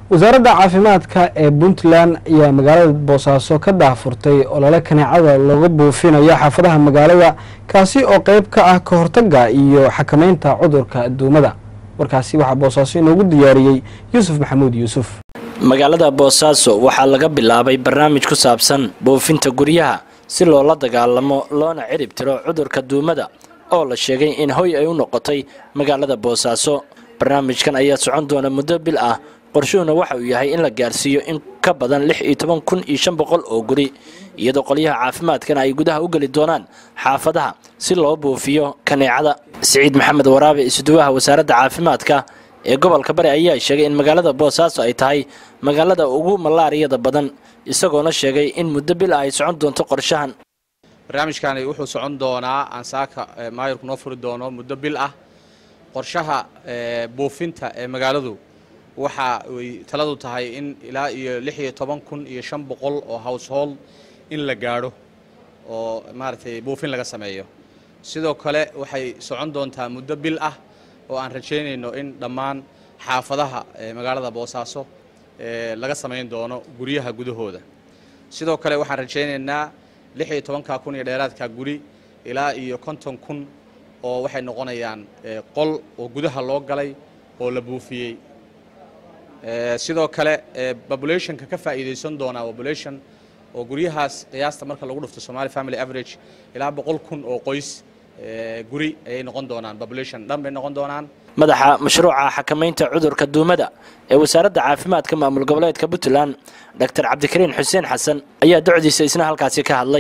wasaaradda caafimaadka ee puntland ayaa magaalada boosaaso ka daahfurtay olole kaneecada looga buufinayo xaafadaha magaalada kaasi oo qeyb ka ah ka hortaga iyo xakameynta cudurka duumada warkaasi waxaa boosaaso inoogu diyaariyey yuusuf maxamuud yuusuf magaalada boosaaso waxaa laga bilaabay barnaamij ku saabsan buufinta guryaha si loola dagaalamo loona cirib tiro cudurka duumada oo la sheegay in hoy ay u noqotay magaalada boosaaso barnaamijkan ayaa socon doona muddo bil ah qorshuhuna waxa uu yahay in la gaarsiiyo in ka badan lix iyo toban kun iyo shan boqol oo guri iyadoo qolyaha caafimaadkana ay gudaha u geli doonaan xaafadaha si loo buufiyo kaneecada siciid maxamed waraabe isuduwaha wasaaradda caafimaadka ee gobolka bari ayaa sheegay in magaalada boosaaso ay tahay magaalada ugu malaariyada badan isagoona sheegay in muddo bil ah ay socon doonto qorshahan barnaamijkani wuxuu socon doonaa aansaaka maayirku noo furi doono muddo bil ah qorshaha buufinta ee magaaladu waxa ay taladu tahay in ilaa iyo lix iyo toban kun iyo shan boqol oo household in la gaadho oo maaragtay buufin laga sameeyo sidoo kale waxay socon doontaa muddo bil ah oo aan rajaynayno in dhammaan xaafadaha magaalada boosaaso laga samayn doono guryaha gudahooda sidoo kale waxaan rajaynaynaa lix iyo tobanka kun iyo dheeraadka guri ilaa iyo konton kun oo waxay noqonayaan qol oo gudaha loo galay oo la buufiyey sidoo kale populationka ka faa'iidaysan doonaa population oo guryahaas qiyaasta marka lagu dhufto somali family average ilaa boqol kun oo qoys guri ayay noqon doonaan population dhan bay noqon doonaan madaxa mashruuca xakamaynta cudurka duumada ee wasaaradda caafimaadka maamul goboleedka puntland doctor cabdikariin xuseen xasan ayaa docdiisa isna halkaasi ka hadlay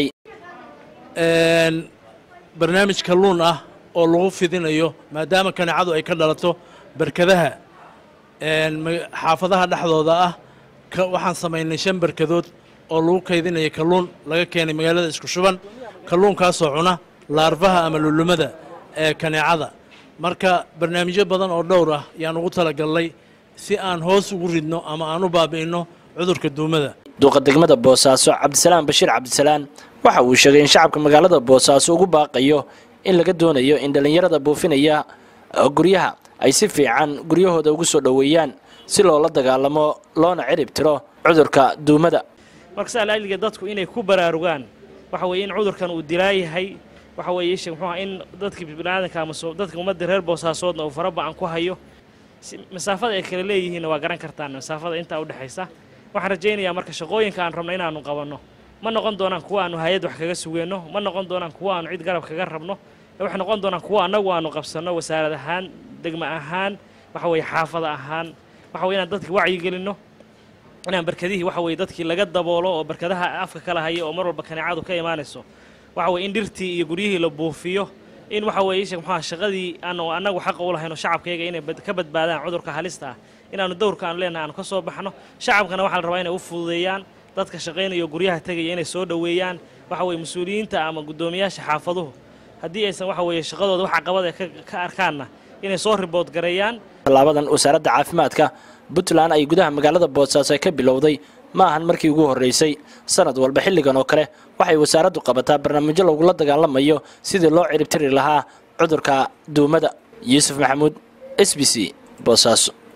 barnaamij kalluun ah oo lagu fidinayo maadaama kaneecadu ay ka dhalato barkadaha xaafadaha dhexdooda ah waxaan samaynay shan barkadood oo lagu kaydinayo kalluun laga keenay magaalada isku shuban kalluunkaasoo cuna laarfaha ama lulumada ee kaneecada marka barnaamijyo badan oo dhowr ah yaan ugu talagalnay si aan hoos ugu ridno ama aan u baabi'inno cudurka duumada duuqa degmada boosaaso cabdisalaam bashiir cabdisalaan waxa uu sheegay in shacabka magaalada boosaaso ugu baaqayo in laga doonayo in dhallinyarada buufinaya guryaha ay si fiican guryahooda ugu soo dhoweeyaan si loola dagaalamo loona cirib tiro cudurka duumada marka saa laaliga dadku inay ku baraarugaan waxa weeye in cudurkan uu dilaayahay waxa weeye ishe muxuu in dadkii biniaadanka ama dadka ummadda reer boosaasoodna uu fara ba-an ku hayo masaafada ay kala leeyihiinna waa garan kartaan masaafada intaa udhexaysa waxaan rajaynayaa marka shaqooyinka aan rabno inaanu qabanno ma noqon doonaan kuwa aanu hay-ad wax kaga sugeenno ma noqon doonaan kuwa aanu cid garab kaga rabno waxay noqon doonaan kuwa annagu aanu qabsanno wasaarad ahaan degmo ahaan waxa weeye xaafada ahaan waxa weye inaan dadki wacyigelinno inaan barkadihii waxa weye dadkii laga daboolo oo barkadaha afka kala haya oo mar walba kaneecadu ka imaanayso waxa weye in dhirtii iyo guryihii la buufiyo in waxa weeye ishe muxuha shaqadii aanu annagu xaqa u lahayno shacabkayga inay ka badbaadaan cudurka halista ah inaanu dowrka aanu leenahay aanu ka soo baxno shacabkana waxaa la rabaa inay u fududeeyaan dadka shaqaynaya oo guryaha tegaya inay soo dhoweeyaan waxa weye mas-uuliyiinta ama guddoomiyaasha xaafaduhu haddii aysan waxa weeye shaqadooda wax caqabada ka arkaanna inay soo ribood gareeyaan tallaabadan wasaaradda caafimaadka puntland ay gudaha magaalada boosaaso ka bilowday ma ahan markii ugu horreysay sanad walba xilligan oo kale waxay wasaaraddu qabataa barnaamijyo lagula dagaalamayo sidii loo ciribtiri lahaa cudurka duumada yuusuf maxamuud s b c boosaaso